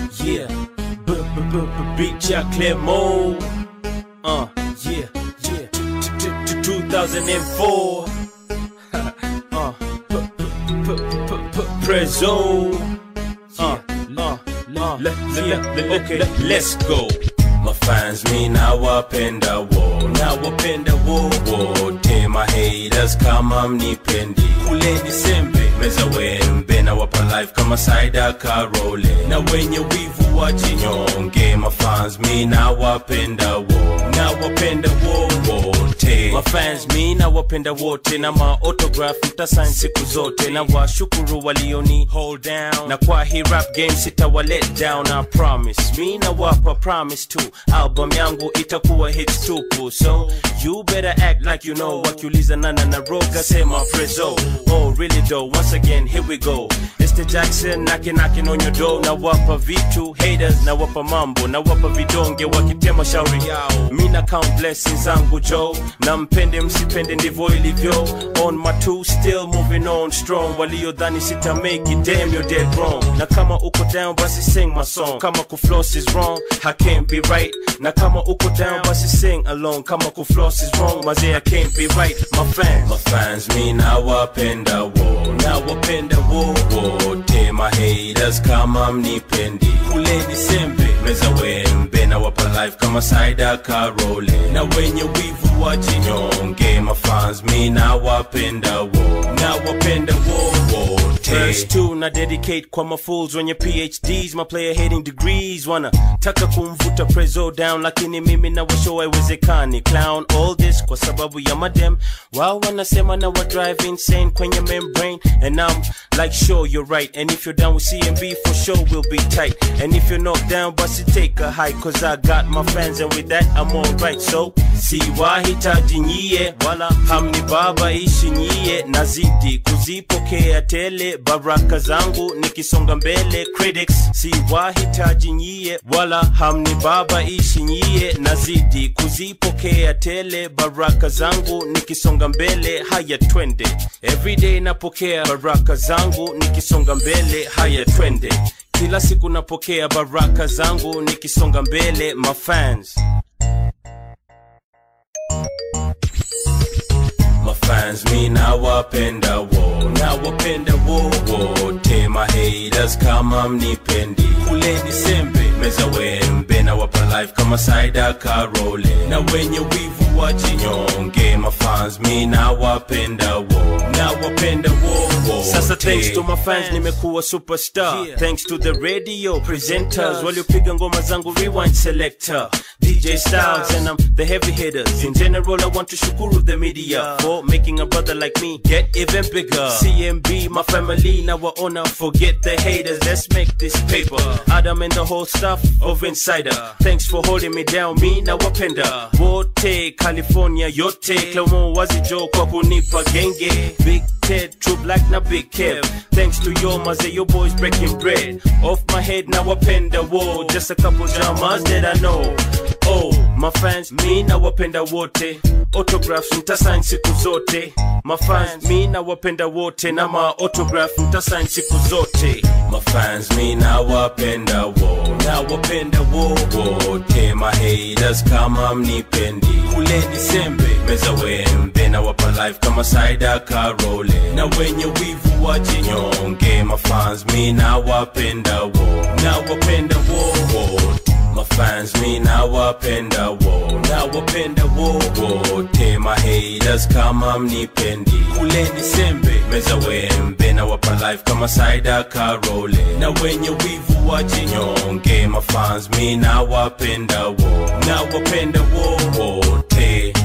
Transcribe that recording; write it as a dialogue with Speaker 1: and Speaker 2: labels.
Speaker 1: yeah. B -b -b -b Beat ya Clermont. Uh, yeah, yeah. T- t- t- 2004. uh, p- p- p- p- p- Prezzo. Uh, uh, uh, le- le- le- okay, let's go.
Speaker 2: mafans mi nawapenda wo
Speaker 1: Nawapenda wo
Speaker 2: wote mahaters kama mnipendi
Speaker 1: kuleni sembe
Speaker 2: meza wembe nawapa life kama saida karole
Speaker 1: na wenye wivu wajinyonge
Speaker 2: nyonge mafans mi nawapenda wo
Speaker 1: nawapenda wo
Speaker 2: wote
Speaker 1: mafans mi nawapenda wote na maotograph mtasain siku zote na washukuru walioni hold down na kwa hii rap game sitawa let down I promise mi nawapa promise tu album yangu itakuwa hits tupu so you better act like you know wakiuliza nana na roga sema prezo oh really though once again here we go it's the Jackson knocking knocking on your door na wapa vitu haters na wapa mambo na wapa vidonge wakitema shauri yao mi na count blessings zangu jo na mpende msipende ndivyo ilivyo on my two still moving on strong waliodhani sita make it damn you're dead wrong na kama uko down basi sing my song kama kufloss is wrong I can't be right na kama uko down basi sing along kama kufloss is wrong mazee I can't be right my fans
Speaker 2: mafans mi nawapenda wo
Speaker 1: nawapenda wo
Speaker 2: wote mahaters kama mnipendi
Speaker 1: kuleni sembe
Speaker 2: meza wembe nawapa life kama saida karole
Speaker 1: na wenye wivu wajinyonge
Speaker 2: nyonge mafans mi nawapenda wo
Speaker 1: nawapenda wo
Speaker 2: wote
Speaker 1: Verse 2 na dedicate kwa mafools wenye PhDs my player hating degrees wana taka kumvuta prezo down lakini mimi na washo haiwezekani clown all this kwa sababu ya madem wao wanasema na wa drive insane kwenye membrane and I'm like sure you're right and if you're down with CMB for sure we'll be tight and if you're not down basi take a hike cause I got my fans and with that I'm alright so si wahitaji nyie wala hamni baba ishi nyie nazidi kuzipokea tele baraka zangu nikisonga mbele critics si wahitaji nyie wala hamni baba ishi nyie nazidi kuzipokea tele baraka zangu nikisonga mbele haya twende everyday napokea baraka zangu nikisonga mbele haya twende kila siku napokea baraka zangu nikisonga mbele mafans
Speaker 2: mafans mi nawapenda wo
Speaker 1: nawapenda wo
Speaker 2: wote mahaters kama mnipendi
Speaker 1: kuleni sembe
Speaker 2: meza wembe nawapa life kama saida karole
Speaker 1: na wenye wivu wajinyonge
Speaker 2: nyonge mafans mi nawapenda wo
Speaker 1: nawapenda wo
Speaker 2: Wote.
Speaker 1: sasa thanks to my fans nimekuwa superstar thanks to the radio presenters waliopiga ngoma zangu rewind selector dj styles and i'm the heavy hitters in general i want to shukuru the media for making a brother like me get even bigger cmb my family now i honor forget the haters let's make this paper adam and the whole stuff of insider thanks for holding me down me na wapenda wote california yote clomo wazijo kwa kunipa genge big ted true black na big kev thanks to your maze your boys breaking bread off my head now wapenda wo just a couple dramas that i know oh my fans mi na wapenda wote autographs mtasign siku zote my fans mi na wapenda wote na ma autograph mtasign siku zote
Speaker 2: mafans mi nawapenda wo
Speaker 1: na wapenda wo
Speaker 2: wote mahaters kama mnipendi
Speaker 1: kuleni sembe
Speaker 2: meza wembe nawapa life kama saida karole
Speaker 1: na wenye wivu wajinyonge
Speaker 2: nyonge mafans mi nawapenda wo
Speaker 1: na wapenda wo
Speaker 2: wote mafans mi nawapenda wo
Speaker 1: na wapenda wo
Speaker 2: wote mahaters kama mnipendi
Speaker 1: kuleni sembe
Speaker 2: meza wembe nawapa life kama saida karole
Speaker 1: na wenye wivu wajinyonge
Speaker 2: nyonge mafans mi nawapenda wo
Speaker 1: na wapenda wo
Speaker 2: wote